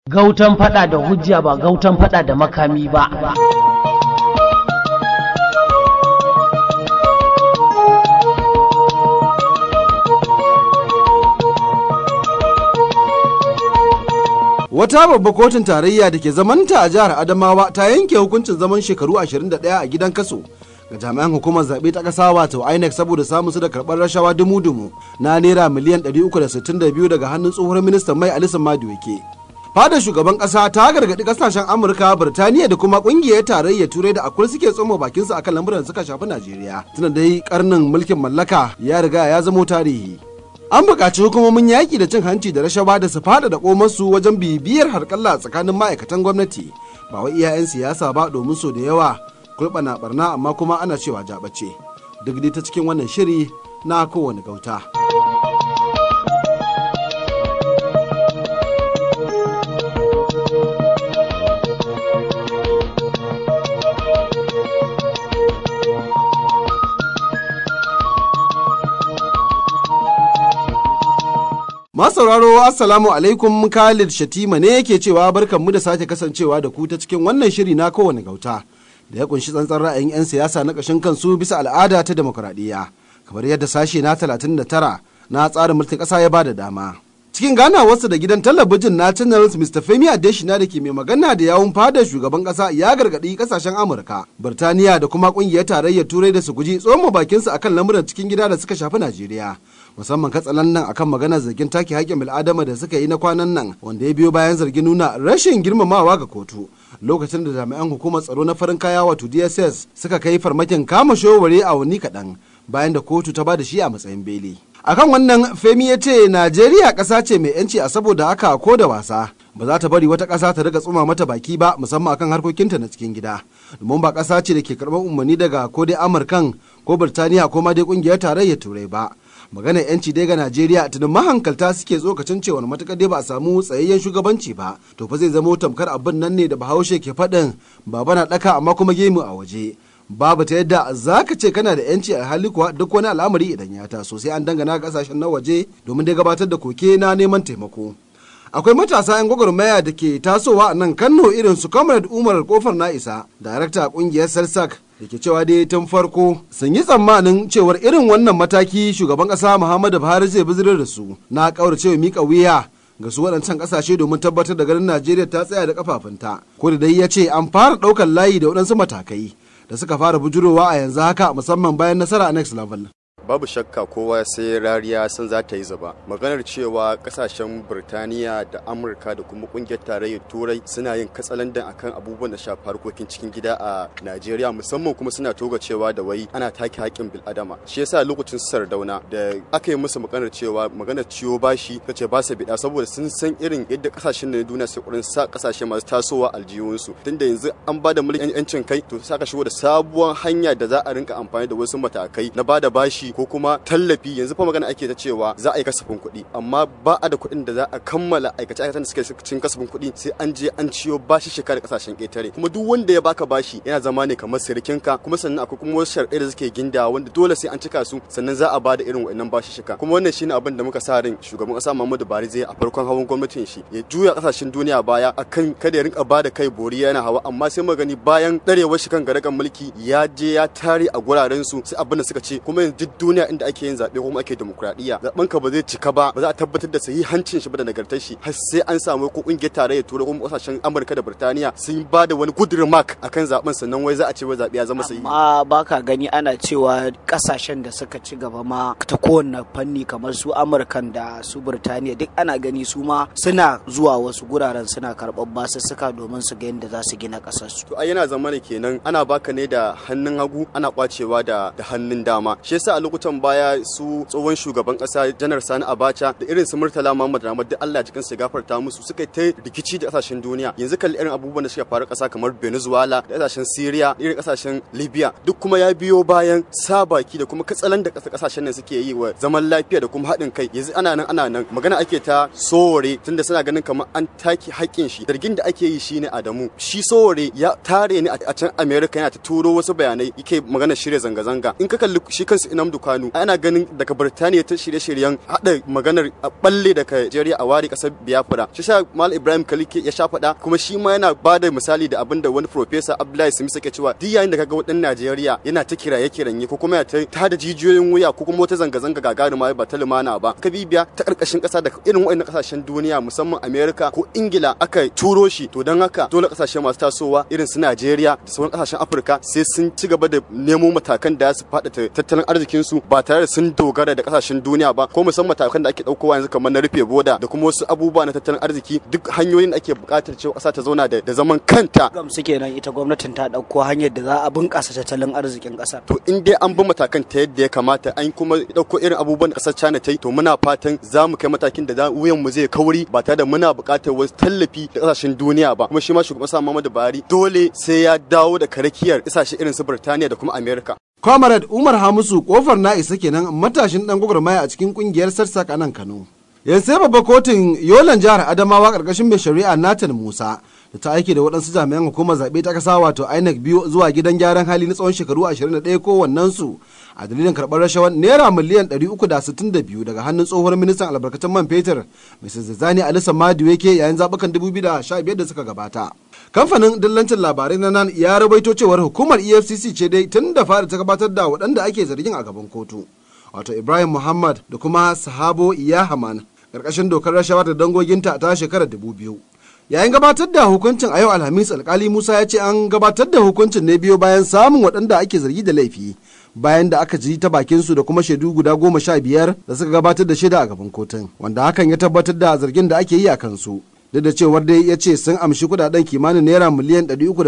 Gautan fada da hujja ba gautan fada da makami ba. Wata babba kotun tarayya da ke zamanta a jihar Adamawa ta yanke hukuncin zaman shekaru 21 a gidan kaso ga jami'an hukumar zaɓe ta ƙasa wato INEC saboda samun su da karɓar rashawa dumu-dumu na naira miliyan 362 daga hannun tsohon ministan mai Alisan Maduweke. Fadar shugaban ƙasa ta gargaɗi ƙasashen Amurka, Birtaniya da kuma ƙungiyar tarayyar Turai da akwai suke tsoma bakinsu akan lamuran da suka shafi Najeriya. Tuna dai karnin mulkin mallaka ya riga ya zamo tarihi. an buƙaci hukumomin yaƙi da cin hanci da rashawa da su fada da komarsu wajen bibiyar harƙalla tsakanin ma'aikatan gwamnati ba wai iyayen siyasa ba domin so da yawa kulɓana barna amma kuma ana cewa jaɓace duk dai ta cikin wannan shiri na kowane gauta. sauraro assalamu alaikum Khalid Shatima ne yake cewa barkanmu da sake kasancewa da ku ta cikin wannan shiri na kowane gauta da ya kunshi tsantsan ra'ayin 'yan siyasa na ƙashin kansu bisa al'ada ta demokuraɗiyya kamar yadda sashe na 39 na tsarin mulkin ƙasa ya bada dama. Cikin ganawarsa da gidan talabijin na channels Mr. Femi Adeshina da ke mai magana da yawun fadar shugaban ƙasa ya gargaɗi ƙasashen Amurka, Birtaniya da kuma ƙungiyar tarayyar Turai da su guji tsoma bakinsu akan lamuran cikin gida da suka shafi Najeriya. musamman katsalan nan akan maganar zargin take haƙƙin bil'adama da suka yi na kwanan nan wanda ya biyo bayan zargin nuna rashin girmamawa ga kotu lokacin da jami'an hukumar tsaro na farin kaya wato dss suka kai farmakin kama showare a wani kaɗan bayan da kotu ta ba da shi a matsayin beli akan wannan femi ya ce najeriya ƙasa ce mai yanci a saboda haka ko da wasa ba za ta bari wata ƙasa ta riga tsuma mata baki ba musamman akan harkokinta na cikin gida domin ba ƙasa ce da ke karɓar umarni daga ko dai amurkan ko birtaniya ko ma dai ƙungiyar tarayyar turai ba maganar yanci dai ga najeriya tunan mahankalta suke tsokacin cewar matuƙar dai ba a samu tsayayyen shugabanci ba to fa zai zama tamkar abin nan ne da bahaushe ke faɗin baba na ɗaka amma kuma gemu a waje babu ta yadda za ka ce kana da yanci a hali kuwa duk wani al'amari idan ya taso sai an dangana kasashen na waje domin dai gabatar da koke na neman taimako akwai matasa 'yan gwagwarmaya da ke tasowa a nan kano irin su comrade umar kofar na isa darakta kungiyar sarsak da ke cewa dai tun farko sun yi tsammanin cewar irin wannan mataki shugaban kasa muhammadu buhari zai bizirar da su na kauracewa mika wuya ga su waɗancan ƙasashe domin tabbatar da ganin najeriya ta tsaya da kafafunta ko da dai ya ce an fara ɗaukar layi da waɗansu matakai da suka fara bujurowa a yanzu haka musamman bayan nasara a next level babu shakka kowa sai rariya san za ta yi zaba maganar cewa kasashen birtaniya da amurka da kuma kungiyar tarayyar turai suna yin katsalandan akan abubuwan da shafi harkokin cikin gida a najeriya musamman kuma suna toga cewa da wai ana take haƙƙin bil'adama shi yasa lokacin sardauna da aka yi musu maganar cewa maganar ciwo bashi ta ce ba su biɗa saboda sun san irin yadda kasashen da na duniya su kurin sa kasashe masu tasowa aljihunsu tunda yanzu an ba da mulkin yancin kai to saka shigo da sabuwar hanya da za a rinka amfani da wasu matakai na ba da bashi ko kuma tallafi yanzu fa magana ake ta cewa za a yi kasafin kuɗi amma ba a da kuɗin da za a kammala aikace aikacen da suke cikin kasafin kuɗi sai an je an ciyo bashi shekara kasashen ƙetare kuma duk wanda ya baka bashi yana zama ne kamar sirikinka kuma sannan akwai kuma wasu sharɗai da suke ginda wanda dole sai an cika su sannan za a ba da irin wa'annan bashi shika kuma wannan shine abin da muka sa ran shugaban ƙasa Muhammadu Buhari zai a farkon hawan gwamnatin shi ya juya kasashen duniya baya akan kada ya rinka ba da kai bori yana hawa amma sai magani bayan ɗarewar shi kan garagan mulki ya je ya tare a guraren su sai abin da suka ce kuma yanzu duk duniya inda ake yin zaɓe kuma ake demokradiyya zaɓen ka ba zai cika ba ba za a tabbatar da hancin shi ba da nagartar shi har sai an samu ko kungiyar tarayyar turai kuma kasashen amurka da birtaniya sun ba da wani good remark akan zaɓen sannan wai za a ce wai zaɓe ya zama sahihi amma baka gani ana cewa kasashen da suka ci gaba ma ta kowanne fanni kamar su amurkan da su birtaniya duk ana gani su ma suna zuwa wasu guraren suna karɓar basussuka domin su ga yadda za su gina ƙasar su to ai yana zama ne kenan ana baka ne da hannun hagu ana kwacewa da da hannun dama shi yasa a lokutan baya su tsohon shugaban kasa janar sani abacha da irin su murtala muhammad ramad da allah jikin su gafarta musu suka ta rikici da kasashen duniya yanzu kalli irin abubuwan da suka faru kasa kamar venezuela da kasashen syria da irin kasashen libya duk kuma ya biyo bayan sa baki da kuma katsalan da kasashen nan suke yi wa zaman lafiya da kuma haɗin kai yanzu ana nan ana nan magana ake ta sowore tunda suna ganin kamar an take haƙƙin shi zargin da ake yi shine adamu shi sowore ya tare ne a can america yana ta turo wasu bayanai yake magana shirya zanga-zanga in ka kalli shi kansu inamdu kwano ana ganin daga Birtaniya ta shirye-shiryen hada maganar a balle daga Najeriya a ware kasar Biafra shi sa Mal Ibrahim Kalike ya sha faɗa kuma shi ma yana ba da misali da abin da wani professor Abdullahi Smith yake cewa duk yayin da kaga wadan Najeriya yana ta kiraye kiranye ko kuma ya ta da jijiyoyin wuya ko kuma wata zanga-zanga gagaruma ba ta lumana ba ka bibiya ta karkashin kasa da irin waɗannan kasashen duniya musamman America ko Ingila aka turo shi to don haka dole kasashe masu tasowa irin su Najeriya da sauran kasashen Afirka sai sun ci gaba da nemo matakan da su faɗa tattalin arzikin su ba tare da sun dogara da kasashen duniya ba ko musamman matakan da ake ɗaukowa yanzu kamar na rufe boda da kuma wasu abubuwa na tattalin arziki duk hanyoyin da ake buƙatar cewa ƙasa ta zauna da zaman kanta gamsu kenan ita gwamnatin ta ɗauko hanyar da za a bunƙasa tattalin arzikin ƙasar to in dai an bi matakan ta yadda ya kamata an kuma ɗauko irin abubuwan da ƙasar China ta yi to muna fatan za mu kai matakin da wuyan mu zai kauri ba tare da muna buƙatar wasu tallafi da ƙasashen duniya ba kuma shi ma shugaban sa Muhammadu Buhari dole sai ya dawo da karakiyar ƙasashe irin su Birtaniya da kuma Amerika Comrade Umar Hamisu kofar na isa kenan matashin dan gwagwarmaya a cikin kungiyar sarsak a nan Kano. Yanzu sai babbar kotun Yolan jihar Adamawa karkashin mai shari'a Nathan Musa da ta aiki da waɗansu jami'an hukumar zaɓe ta ƙasa wato INEC biyu zuwa gidan gyaran hali na tsawon shekaru 21 kowannensu a dalilin karɓar rashawar naira miliyan 362 daga hannun tsohuwar ministan albarkatun man fetur Mrs. Zani Alisa Maduweke yayin zaɓukan 2015 da suka gabata. kamfanin dillancin labarai na nan ya rabaito cewar hukumar efcc ce dai tun da fara ta gabatar da waɗanda ake zargin a gaban kotu wato ibrahim muhammad da kuma sahabo iyahaman ƙarƙashin dokar rashawa da dangoginta ta shekarar dubu biyu yayin gabatar da hukuncin a yau alhamis alkali musa ya ce an gabatar da hukuncin ne biyo bayan samun waɗanda ake zargi da laifi bayan da aka ji ta bakinsu da kuma shaidu guda goma sha biyar da suka gabatar da shaida a gaban kotun wanda hakan ya tabbatar da zargin da ake yi a kansu duk da cewar dai ya ce sun amshi kudaden kimanin naira miliyan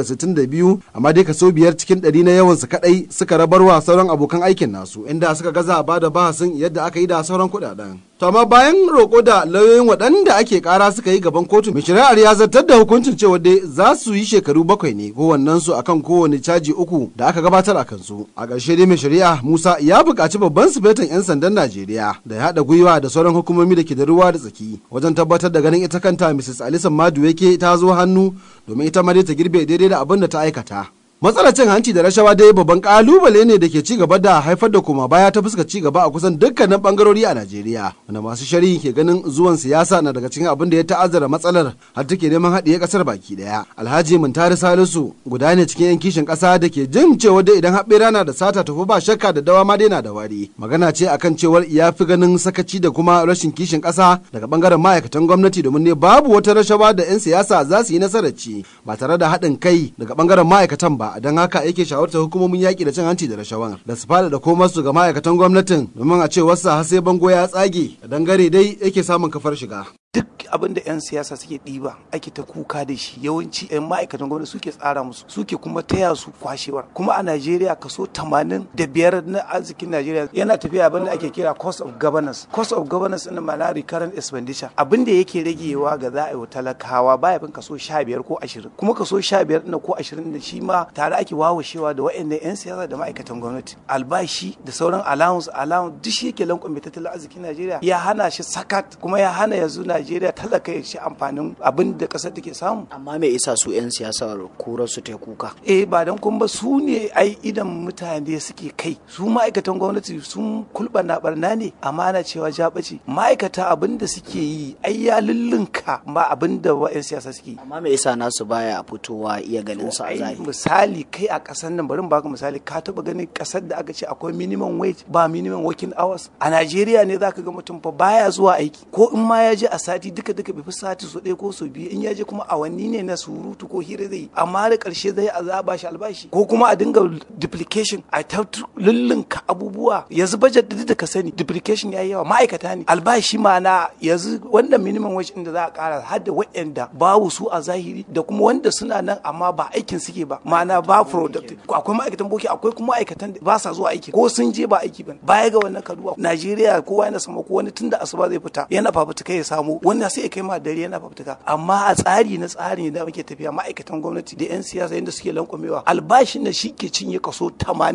362 amma dai kaso biyar cikin ɗari na yawansu kadai suka rabarwa sauran abokan aikin nasu inda suka gaza ba da bahasin yadda aka yi da sauran kudaden. To amma bayan roƙo da lauyoyin waɗanda ake ƙara suka yi gaban kotu mai shari'ar ya zartar da hukuncin cewa dai za su yi shekaru bakwai ne kowannen su akan kowane caji uku da aka gabatar a kansu. A ƙarshe dai mai shari'a Musa ya buƙaci babban sufetan 'yan sandan Najeriya da ya haɗa gwiwa da sauran hukumomi da ke da ruwa da tsaki wajen tabbatar da ganin ita kanta Mrs. Alisa Maduweke ta zo hannu domin ita ma dai ta girbe daidai da abin da ta aikata. matsalar cin hanci da rashawa dai babban kalubale ne da ke ci gaba da haifar da koma baya ta fuska ci gaba a kusan dukkanin bangarori a Najeriya wanda masu shari'i ke ganin zuwan siyasa na daga cikin abin da ya ta'azzara matsalar har take neman haɗiye ƙasar baki ɗaya Alhaji Muntari Salisu guda ne cikin yan kishin ƙasa da ke jin cewa dai idan haɓe rana da sata tafi ba shakka da dawa ma dai na da wari magana ce akan cewar ya fi ganin sakaci da kuma rashin kishin ƙasa daga bangaren ma'aikatan gwamnati domin ne babu wata rashawa da 'yan siyasa za su yi nasarar ci ba tare da haɗin kai daga bangaren ma'aikatan ba don haka yake shawartar hukumomin yaƙi da cin hanci da rashawan da su fada da komar su ga ma'aikatan gwamnatin domin a ce wasu har sai bango ya tsage da dangare dai yake samun kafar shiga. duk abin da 'yan siyasa suke ɗiba ake ta kuka da shi yawanci 'yan ma'aikatan gwamnati suke tsara musu suke kuma taya su kwashewar kuma a najeriya kaso 85 na arzikin najeriya yana tafiya abin da ake kira cost of governance cost of governance ɗin ma'ana recurrent expenditure abin da yake ragewa ga za a yi wa talakawa baya fin kaso 15 ko 20 kuma kaso 15 ɗin ko 20 da shi ma tare ake wawashewa da waɗannan 'yan siyasa da ma'aikatan gwamnati albashi da sauran allowance allowance duk shi yake lankwame tattalin arzikin najeriya ya hana shi sakat kuma ya hana yanzu najeriya talaka ya ci amfanin abin da kasar take samu amma me isa su 'yan siyasa kurar su ta kuka eh ba dan kun ba su ne ai idan mutane suke kai su ma'aikatan gwamnati sun kulɓana barna ne amana cewa jabaci ma'aikata abin da suke yi ai ya lullunka ma abin da 'yan siyasa suke yi amma me isa nasu baya fitowa iya ganin su a ai zahiri misali kai a kasar nan bari in baka misali ka taba ganin kasar da aka ce akwai minimum wage ba minimum working hours a Najeriya ne zaka ga mutum fa baya zuwa aiki ko in ma ya je a sati duka duka bai fi sati so ɗaya ko so biyu in ya je kuma awanni ne na surutu ko hira zai yi amma da ƙarshe zai a za a bashi albashi ko kuma a dinga duplication a ta lullunka abubuwa yanzu budget da da ka sani duplication yayi yawa ma'aikata ne albashi ma na yanzu wanda minimum wage din da za a ƙara har da waɗanda babu su a zahiri da kuma wanda suna nan amma ba aikin suke ba ma'ana ba productive akwai ma'aikatan boki akwai kuma ma'aikatan da ba sa zuwa aiki ko sun je ba aiki ba baya ga wannan kaduwa Najeriya kowa yana sama ko wani tunda asuba zai fita yana fafutuka ya samu wanda sai ya kai ma dare yana fafutuka amma a tsari na tsari da muke tafiya ma'aikatan gwamnati da 'yan siyasa yadda suke lankwamewa albashin da shi ke cinye kaso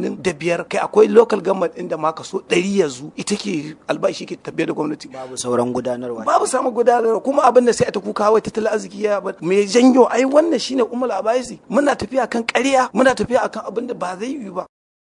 85 kai akwai local government inda ma kaso 100 yanzu ita ke albashi ke tafiya da gwamnati babu sauran gudanarwa babu samun gudanarwa kuma abin da sai a ta kuka wai tattalin arziki ya ba me janyo ai wannan shine umul abaisi muna tafiya kan ƙarya muna tafiya akan abin da ba zai yi ba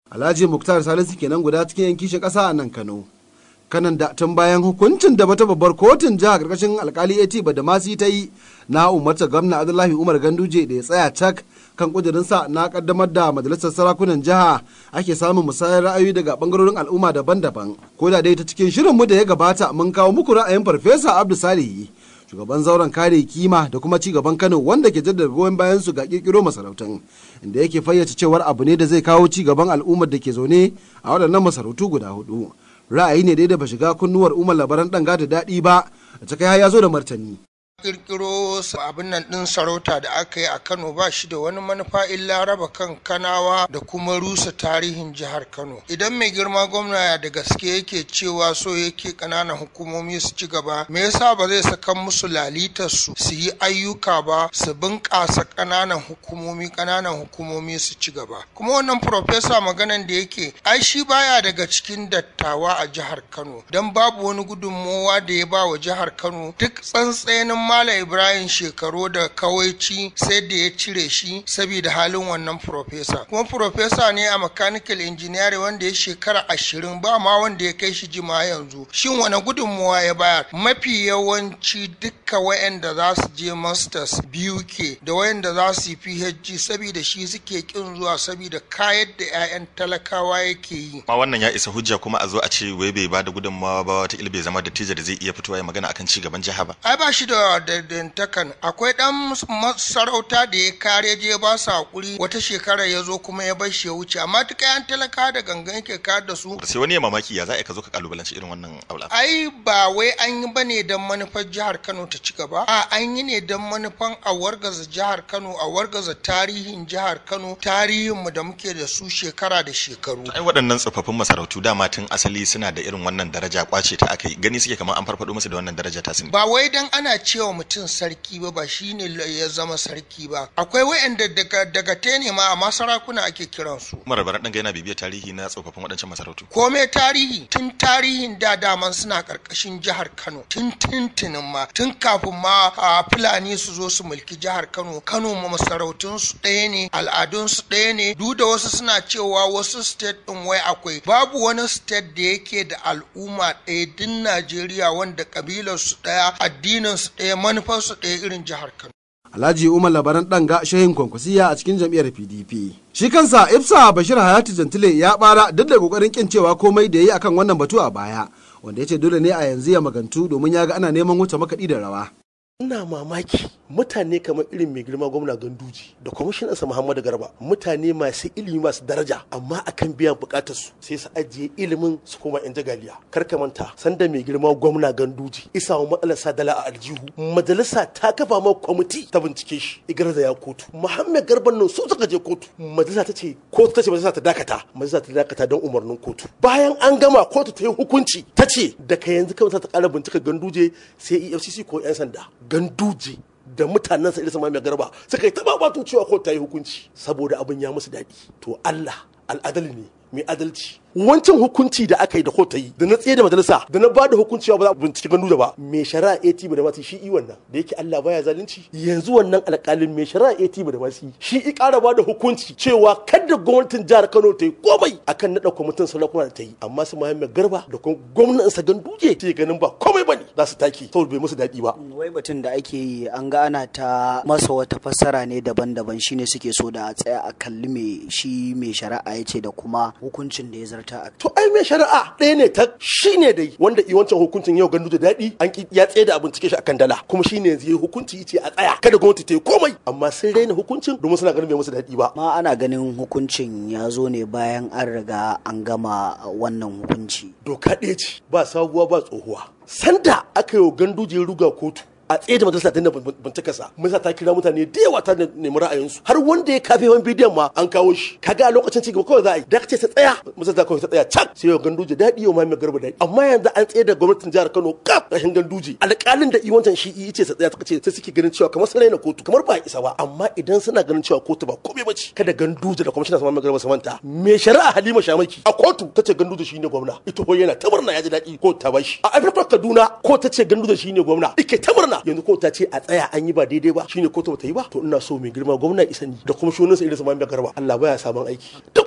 alhaji muktar salisu kenan guda cikin yan kishin ƙasa a nan kano kanan da tun bayan hukuncin da wata babbar kotun jiha karkashin alkali at badamasi ta yi na umarta gwamna abdullahi umar ganduje da ya tsaya cak kan kudurinsa na kaddamar da majalisar sarakunan jiha ake samun musayar ra'ayoyi daga bangarorin al'umma daban-daban ko da dai ta cikin shirinmu da ya gabata mun kawo muku ra'ayin farfesa abdu salihi shugaban zauren kare kima da kuma ci gaban kano wanda ke jaddada goyon bayan su ga kirkiro masarautun inda yake fayyace cewar abu ne da zai kawo ci gaban al'ummar da ke zaune a waɗannan masarautu guda hudu ra'ayi ne dai da ba shiga kunnuwar umar labaran ɗan da daɗi ba da ta kai ya zo da martani kirkiro abin nan din sarauta da aka yi a kano ba shi da wani manufa illa raba kan kanawa da kuma rusa tarihin jihar kano idan mai girma gwamna da gaske yake cewa so yake kananan hukumomi su ci gaba me yasa ba zai saka musu lalitar su su yi ayyuka ba su bunƙasa kananan hukumomi kananan hukumomi su ci gaba kuma wannan profesa maganan da yake ai shi baya daga cikin dattawa a jihar kano don babu wani gudunmowa da ya ba wa jihar kano duk tsantsenin Malam Ibrahim shekaru da kawaici sai da ya cire shi saboda halin wannan profesa. Kuma profesa ne a mechanical engineering wanda ya shekara ashirin ba ma wanda ya kai shi jima yanzu. Shin wani gudunmuwa ya bayar? Mafi yawanci dukka wayanda za su je masters biyu ke da wayanda za su yi PhD saboda shi suke kin zuwa saboda kayar da 'ya'yan talakawa yake yi. Ma wannan ya isa hujja kuma a zo a ce wai bai ba da gudunmawa ba wata bai zama da da zai iya fitowa ya magana akan ci gaban jiha ba. Ai ba shi da dantakan akwai dan masarauta da ya kare je ba su hakuri wata shekara ya zo kuma ya bar shi ya wuce amma duka yan talaka da gangan yake kayar da su sai wani ya mamaki ya za ka zo ka kalubalanci irin wannan aula ai ba wai an yi bane dan manufar jihar Kano ta ci gaba a an yi ne dan manufan a wargaza jihar Kano a wargaza tarihin jihar Kano tarihin mu da muke da su shekara da shekaru ai waɗannan tsofaffin masarautu dama tun asali suna da irin wannan daraja kwace ta aka yi gani suke kamar an farfado musu da wannan daraja ta sun ba wai dan ana cewa mutum sarki ba ba shine ya zama sarki ba akwai wa'anda daga daga tene ma amma sarakuna ake kiransu Umar Baran ɗanga yana bibiyar tarihi na tsofaffin waɗancan masarautu kome tarihi tun tarihin da daman suna karkashin jihar Kano tun tuntunin ma tun kafin ma a Fulani su zo su mulki jihar Kano Kano ma masarautun su ɗaya ne al'adun su ɗaya ne duk da wasu suna cewa wasu state ɗin wai akwai babu wani state da yake da al'umma ɗaya din Najeriya wanda kabilar su ɗaya addinin su ɗaya manufar su ɗaya irin jihar Kano Alhaji Umar Labaran ɗanga shehin kwankwasiya a cikin jam'iyyar PDP. Shi kansa Ifsa Bashir Hayatu Jantile ya bara duk da kokarin kin cewa komai da yi akan wannan batu a baya, wanda ya ce dole ne a yanzu ya magantu domin ya ga ana neman wuce makaɗi da rawa. ina mamaki mutane kamar irin mai girma gwamna ganduji da kwamishinansa muhammadu garba mutane masu ilimi masu daraja amma akan biyan bukatar su sai su ajiye ilimin su koma yan jagaliya kar ka manta sanda mai girma gwamna ganduji isa wa matsalar sadala a aljihu majalisa ta kafa ma kwamiti ta bincike shi igarza ya kotu muhammad garban nan su suka je kotu majalisa ta ce kotu ta ce majalisa ta dakata majalisa ta dakata don umarnin kotu bayan an gama kotu ta yi hukunci ta ce daga yanzu kawai ta kara bincika ganduje sai efcc ko yan sanda ganduje da mutanen sa ilisa mai garba suka yi taba batun cewa ko ta yi hukunci saboda abin ya musu daɗi to Allah al'adali ne mai adalci wancan hukunci da aka yi da kota yi da na tsaye da majalisa da na bada hukunci ba za a bincike gandu da ba mai shari'a AT da masu shi i wannan da yake Allah baya zalunci yanzu wannan alƙalin mai shari'a AT da masu shi i ƙara bada hukunci cewa kada gwamnatin jihar Kano ta yi komai akan naɗa kwamitin sarakuna da ta yi amma su Muhammad Garba da kuma gwamnatin sa ganduje ce ganin ba komai bane za su take saboda bai musu daɗi ba wai batun da ake yi an ga ana ta masa wata fassara ne daban-daban shine suke so da a tsaya a kalli me shi mai shari'a ya ce da kuma hukuncin da ya zarta a to ai mai shari'a ɗaya ne ta shi ne dai wanda i wancan hukuncin yau gandu da daɗi an ki ya tsaye da abin cike shi akan dala kuma shi ne yanzu ya hukunci ce a tsaya kada gwamnati ta yi komai amma sun raina hukuncin domin suna ganin bai musu daɗi ba ma ana ganin hukuncin ya zo ne bayan an riga an gama wannan hukunci doka ɗaya ce ba sabuwa ba tsohuwa sanda aka yi wa ganduje ruga kotu a tsaye da majalisa ta bincika sa majalisa ta kira mutane da yawa ta nemi ra'ayinsu har wanda ya kafe wani bidiyon ma an kawo shi kaga a lokacin cigaba kawai za a yi da ce ta tsaya majalisa kawai ta tsaya can sai yau ganduje daɗi yau mai garba daɗi amma yanzu an tsaye da gwamnatin jihar Kano kaf rashin ganduje alƙalin da iwancan shi yi ce ta tsaya ta ce sai suke ganin cewa kamar sun raina kotu kamar ba isa ba amma idan suna ganin cewa kotu ba komai ba ce kada ganduje da kwamishinan sama mai garba su manta me shari'a Halima Shamaki a kotu ta ce ganduje shine gwamna ita ko yana ta murna ya ji daɗi ko ta bashi a Afirka Kaduna ko ta ce ganduje shine gwamna ike ta murna yanzu ko ta ce a tsaya an yi ba daidai ba shine kotu bata yi ba to ina so mai girma gwamna isa ni da kuma shunin sa irin su mai garba Allah baya sabon aiki duk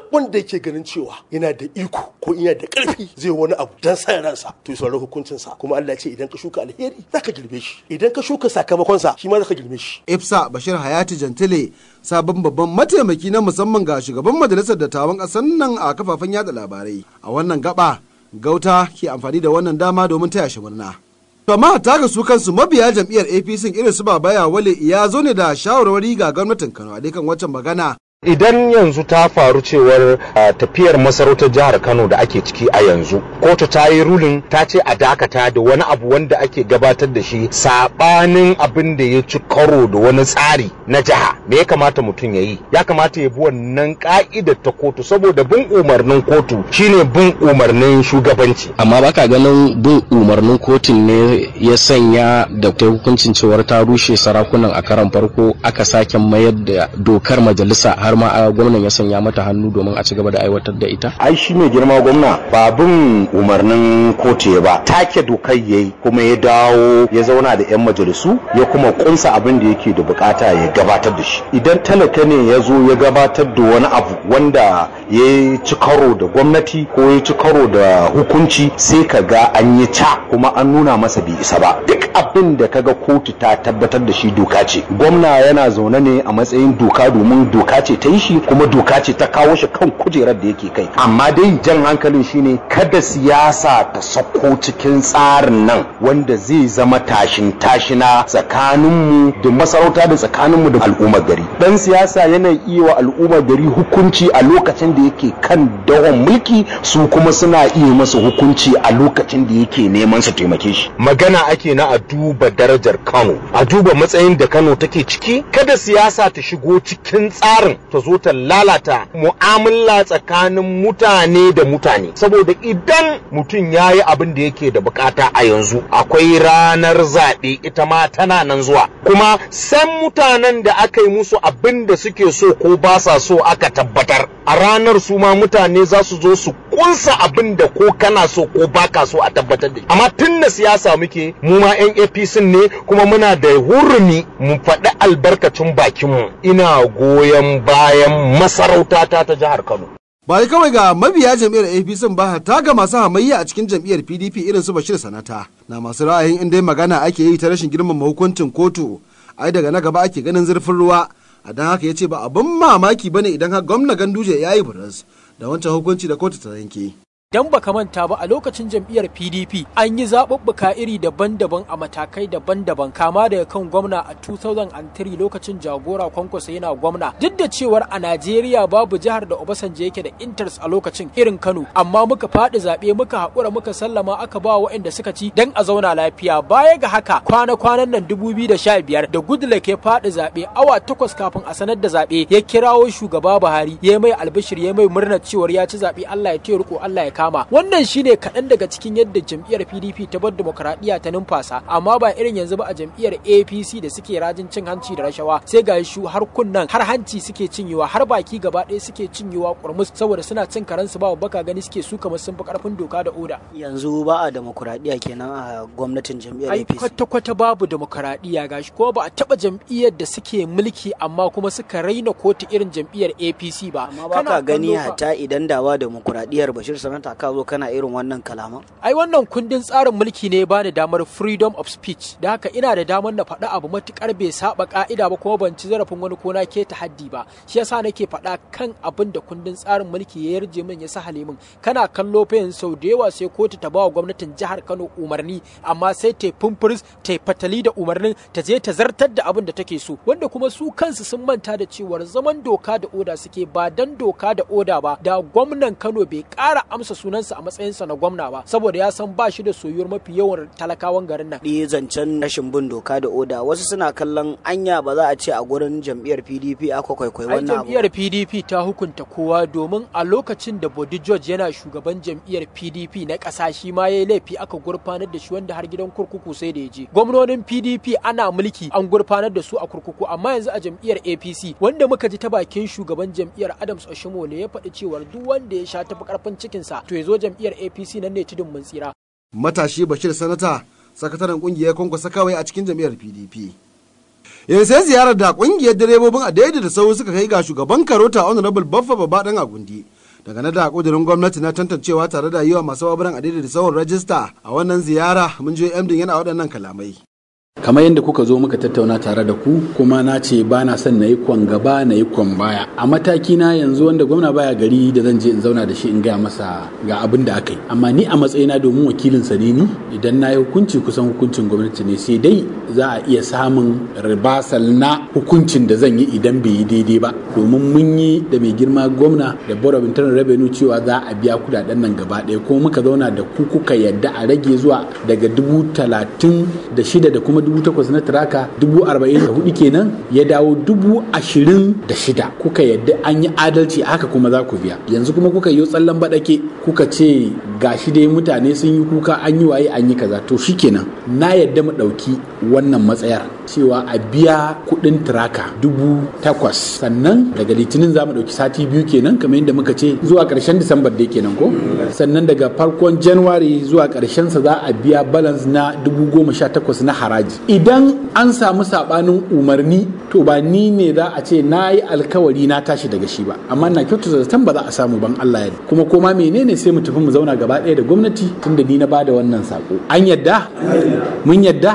wanda yake ganin cewa yana da iko ko yana da karfi zai wani abu dan sa ransa to ya saurari hukuncinsa kuma Allah ya ce idan ka shuka alheri zaka girbe shi idan ka shuka sakamakonsa shi ma zaka girbe shi ifsa bashir hayati jantile sabon babban mataimaki na musamman ga shugaban majalisar dattawan ƙasar nan a kafafen yada labarai a wannan gaba gauta ke amfani da wannan dama domin taya shi murna to amma ta ga su kansu mabiya jam'iyyar apc irin su babaya wale ya zo ne da shawarwari ga gwamnatin kano a kan waccan magana idan yanzu ta faru cewar tafiyar masarautar jihar kano da ake ciki a yanzu kotu ta yi rulin ta ce a dakata da wani abu wanda ake gabatar da shi sabanin abin da ya ci karo da wani tsari na jiha me ya kamata mutum ya yi ya kamata ya bi wannan ka'idar ta kotu saboda bin umarnin kotu shine bin umarnin shugabanci amma baka ganin bin umarnin kotun ne ya sanya da ta hukuncin cewar ta rushe sarakunan a karan farko aka sake mayar da dokar majalisa har ma gwamnan ya sanya mata hannu domin a ci gaba da aiwatar da ita ai shi mai girma gwamna ba bin umarnin kotu ba take dokar yayi kuma ya dawo ya zauna da yan majalisu ya kuma kunsa abin da yake da bukata ya gabatar da shi idan talaka ne ya zo ya gabatar da wani abu wanda ya ci karo da gwamnati ko ya ci karo da hukunci sai ka ga an yi ca kuma an nuna masa bai isa ba duk abin da kaga kotu ta tabbatar da shi doka ce gwamna yana zaune ne a matsayin doka domin doka ce ta yi shi kuma doka ce ta kawo shi kan kujerar da yake kai amma dai jan hankalin shine kada siyasa ta sako cikin tsarin nan wanda zai zama tashin tashina tsakaninmu da masarauta da tsakaninmu da al'ummar gari dan siyasa yana iya wa al'ummar gari hukunci a lokacin da yake kan dawon mulki su kuma suna iya masa hukunci a lokacin da yake neman su taimake shi magana ake na a duba darajar Kano a duba matsayin da Kano take ciki kada siyasa ta shigo cikin tsarin ta zo ta lalata mu'amala tsakanin mutane da mutane saboda idan mutum ya yi abin da yake da bukata a yanzu akwai ranar zaɓe ita ma tana nan zuwa kuma san mutanen da aka yi musu abin da suke so ko ba sa so aka tabbatar a ranar su ma mutane za su zo su kunsa abin da ko kana so ko baka so a tabbatar da amma tun da siyasa muke mu ma yan APC ne kuma muna da hurumi mu faɗi albarkacin bakinmu ina goyon bayan masarautata ta jihar Kano ba kawai ga mabiya jam'iyyar apc ba hatta ga masu hamayya a cikin jam'iyyar pdp irin su bashir sanata na masu ra'ayin inda magana ake yi ta rashin girmama hukuncin kotu ai daga na gaba ake ganin zurfin ruwa a don haka ya ce ba abin mamaki bane idan har gwamna ganduje ya yi buras da wancan hukunci da kotu ta yanke dan baka manta ba a lokacin jam'iyyar PDP an yi zaɓuɓɓuka iri daban-daban a matakai daban-daban kama daga kan gwamna a 2003 lokacin jagora kwankwasa yana gwamna duk da cewar a Najeriya babu jihar da Obasanjo yake da interest a lokacin irin Kano amma muka faɗi zaɓe muka haƙura muka sallama aka ba waɗanda suka ci dan a zauna lafiya baya ga haka kwana-kwanan nan 2015 da Goodluck ya faɗi zaɓe awa takwas kafin a sanar da zaɓe ya kirawo shugaba Buhari ya mai albishir ya mai murnar cewar ya ci zaɓe Allah ya ce riko Allah ya kama wannan shine kaɗan daga cikin yadda jam'iyyar pdp ta bar demokradiyya ta numfasa amma ba irin yanzu ba a jam'iyyar apc da suke rajin cin hanci da rashawa sai ga shu har kunnan har hanci suke cinyewa har baki gaba ɗaya suke cinyewa kurmus saboda suna cin karansu ba baka gani suke su kamar sun fi karfin doka da oda yanzu ba a demokradiyya kenan a gwamnatin jam'iyyar ai apc kwata kwata babu demokradiyya gashi kuma ba a taba jam'iyyar da suke mulki amma kuma suka raina kotu irin jam'iyyar apc ba amma ba ka gani hata idan da ba demokradiyyar bashir sanata ka zo kana irin wannan kalaman ai wannan kundin tsarin mulki ne ba ni damar freedom of speech da haka ina da damar na faɗa abu matukar bai saba ka'ida ba kuma ban ci zarafin wani ko na ke haddi ba shi yasa nake faɗa kan abin da kundin tsarin mulki ya yarje min ya sa halimin kana kallo fa yanzu sau da yawa sai kotu ta ba wa gwamnatin jihar Kano umarni amma sai ta fumfuris ta fatali da umarnin ta je ta zartar da abin da take so wanda kuma su kansu sun manta da cewar zaman doka da oda suke ba dan doka da oda ba da gwamnan Kano bai ƙara amsa sunansa a matsayinsa na gwamna ba saboda ya san ba shi da soyuwar mafi yawan talakawan garin nan. Ɗi zancen rashin bin doka da oda wasu suna kallon anya ba za a ce a gurin jam'iyyar PDP aka kwaikwayi Ai wannan abu. jam'iyyar PDP ta hukunta kowa domin a lokacin da Bodi George yana shugaban jam'iyyar PDP na ƙasa shi ma ya yi laifi aka gurfanar da shi wanda har gidan kurkuku sai da ya je. Gwamnonin PDP ana mulki an gurfanar da su a kurkuku amma yanzu a jam'iyyar APC wanda muka ji ta bakin shugaban jam'iyyar Adams Oshimole ya faɗi cewar duk wanda ya sha tafi karfin cikinsa to ya zo jam'iyyar APC nan ne tudun mun tsira. matashi bashir sanata sakataren kungiyar kwankwasa kawai a cikin jam'iyyar pdp yanzu sai ziyarar da kungiyar direbobin a daidai da sau suka kai ga shugaban karota honorable baffa baba dan agundi dangane da kudirin gwamnati na tantancewa tare da yi wa masu baburan adidi da sauran rajista a wannan ziyara mun je MD yana waɗannan kalamai. kamar yadda kuka zo muka tattauna tare da ku kuma na ce ba na son na yi kwan gaba na yi kwan baya a mataki na yanzu wanda gwamna baya gari da zan je in zauna da shi in gaya masa ga abin da aka yi amma ni a matsayina domin wakilin sa ne ni idan na yi hukunci kusan hukuncin gwamnati ne sai dai za a iya samun ribasal na hukuncin da zan yi idan bai yi daidai ba domin mun yi da mai girma gwamna da board of internal revenue cewa za a biya kudaden nan gaba ɗaya kuma muka zauna da ku kuka yadda a rage zuwa daga dubu talatin da shida da kuma dubu takwas na tiraka dubu arba'in da hudu kenan ya dawo dubu ashirin da shida kuka yadda an yi adalci haka kuma za ku biya yanzu kuma kuka yi tsallan baɗake kuka ce gashi dai mutane sun yi kuka an yi waye an yi kaza to shikenan na yadda mu ɗauki wannan matsayar cewa a biya kuɗin tiraka dubu takwas sannan daga litinin za mu ɗauki sati biyu kenan kamar yadda muka ce zuwa ƙarshen disambar dai kenan ko sannan daga farkon januwari zuwa ƙarshen sa za a biya balance na dubu goma sha takwas na haraji idan an samu sabanin umarni to ba ni ne za a ce na yi alkawari na tashi daga shi ba amma na kyautata zaton ba za a samu ban Allah ya kuma koma menene sai mu tafi mu zauna gaba ɗaya da gwamnati tunda ni na bada wannan sako an yadda mun yadda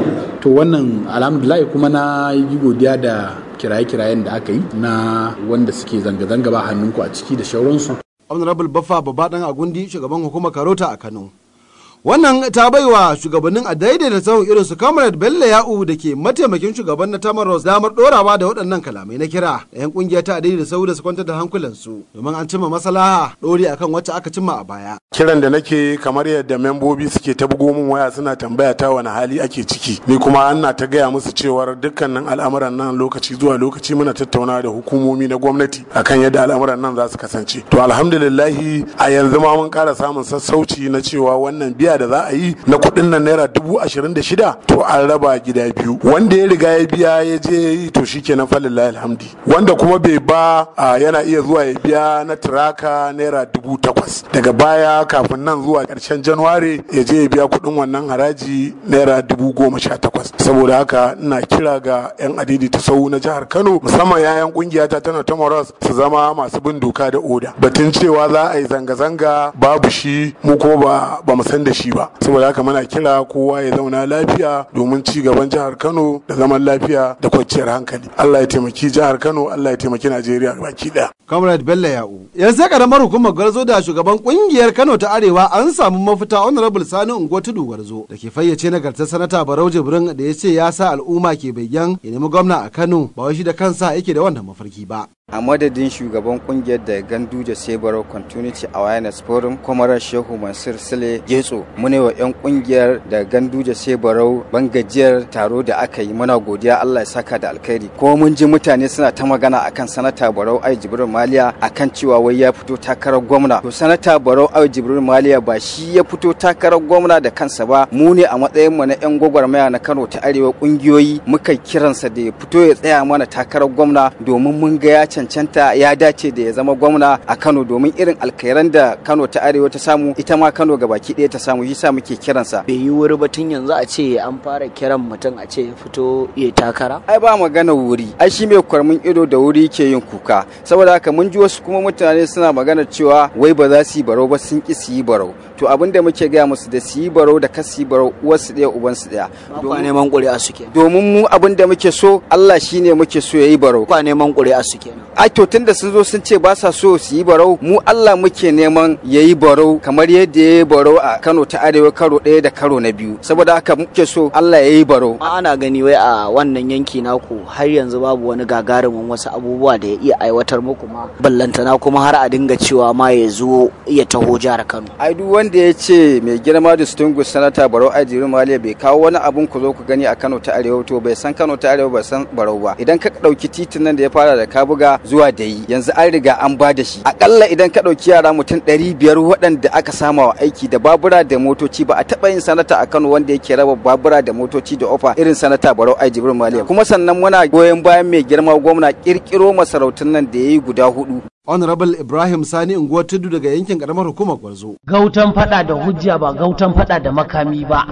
to wannan alhamdulillah kuma na yi godiya da kiraye-kirayen da aka yi na wanda suke zanga-zanga ba hannunku a ciki da shauransu honorable baffa babaɗan agundi shugaban hukumar karota a kano wannan ta baiwa shugabannin a daidaita sahun irin su comrade bello ya'u da ke mataimakin shugaban na tamaros damar dorawa da waɗannan kalamai na kira da yan kungiya ta daidaita sahu da su kwantar da hankulansu domin an cimma maslaha dori akan wacce aka cimma a baya kiran da nake kamar yadda membobi suke ta bugo min waya suna tambaya ta wani hali ake ciki ni kuma ana ta gaya musu cewar dukkanin al'amuran nan lokaci zuwa lokaci muna tattauna da hukumomi na gwamnati akan yadda al'amuran nan za su kasance to alhamdulillahi a yanzu ma mun ƙara samun sassauci na cewa wannan biya da za a yi na kuɗin nan naira dubu ashirin da shida to an raba gida biyu wanda ya riga ya biya ya je ya yi to shi kenan falillahi alhamdi wanda kuma bai ba yana iya zuwa ya biya na tiraka naira dubu takwas daga baya kafin nan zuwa ƙarshen januwari ya je ya biya kuɗin wannan haraji naira dubu goma sha takwas saboda haka ina kira ga 'yan adidi ta sau na jihar kano musamman 'ya'yan ƙungiyata tana ta moras su zama masu bin doka da oda batun cewa za a yi zanga-zanga babu shi mu kuma ba ba mu san da shi ba saboda haka muna kira kowa ya zauna lafiya domin ci gaban jihar kano da zaman lafiya da kwanciyar hankali allah ya taimaki jihar kano allah ya taimaki najeriya baki daya comrade bello ya'u yanzu sai karamar hukumar gwarzo da shugaban kungiyar kano ta arewa an samu mafita honorable sani unguwa tudu gwarzo da ke fayyace nagartar sanata barau jibrin da ya ce ya sa al'umma ke bayyan ya nemi gwamna a kano ba wai shi da kansa yake da wannan mafarki ba a madadin shugaban kungiyar da ganduja sebaro continuity awareness forum kwamarar shehu mansur sile getso mune wa 'yan kungiyar da ganduja sebaro bangajiyar taro da aka yi muna godiya allah ya saka da alkhairi kuma mun ji mutane suna ta magana akan sanata barau ai jibril maliya akan cewa wai ya fito takarar gwamna to sanata barau ai jibril maliya ba shi ya fito takarar gwamna da kansa ba mu ne a matsayin mu na 'yan gwagwarmaya na kano ta arewa kungiyoyi muka kiransa da ya fito ya tsaya mana takarar gwamna domin mun ga ya cancanta ya dace da ya zama gwamna a Kano domin irin alkhairan da Kano ta Arewa ta samu ita ma Kano ga baki ɗaya ta samu yasa muke kiransa. bai yi wuri ba tun yanzu a ce an fara kiran mutum a ce ya fito ya takara Ai ba magana wuri, ai shi mai kwarmin ido da wuri ke yin kuka. Saboda haka mun ji wasu kuma mutane suna magana cewa wai ba za su yi barau ba sun ki su yi barau. To abin da muke gaya musu da su yi barau da kas su yi barau uwarsu ɗaya ubansu ɗaya. ba neman ƙuri'a suke Domin mu abin da muke so Allah shine muke so ya yi barau. ba neman ƙuri'a suke ai to tunda sun zo sun ce ba sa so su yi barau mu Allah muke neman ya yi barau kamar yadda ya yi barau a Kano ta Arewa karo ɗaya da karo na biyu saboda haka muke so Allah ya yi barau ana gani wai a wannan yanki naku har yanzu babu wani gagarumin wasu abubuwa da ya iya aiwatar muku ma ballantana kuma har a dinga cewa ma ya zo ya taho jihar Kano ai duk wanda ya ce mai girma distinguished sanata barau ajiru maliya bai kawo wani abun ku zo ku gani a Kano ta Arewa to bai san Kano ta Arewa bai san barau ba idan ka ɗauki titin nan da ya fara da Kabuga zuwa da yi yanzu an riga an ba da shi akalla idan ka ɗauki yara mutum ɗari biyar waɗanda aka sama wa aiki da babura da motoci ba a taɓa yin sanata a Kano wanda yake raba babura da motoci da ofa irin sanata Barau Ai Jibril Maliya kuma sannan muna goyon bayan mai girma gwamna kirkiro masarautun nan da yayi guda hudu honorable ibrahim sani unguwar tudu daga yankin karamar hukumar gwarzo Gautan fada da hujja ba gautan fada da makami ba.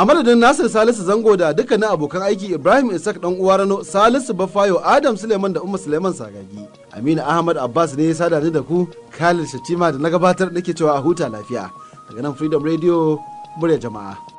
a madadin nasir salisu zango da dukkanin abokan aiki ibrahim isak dan uwa rano salisu bafayo adam suleiman da umma suleiman sagagi aminu ahmad abbas ne ya sada ni da ku khalid shatima da na gabatar nake cewa a huta lafiya daga nan freedom radio murya jama'a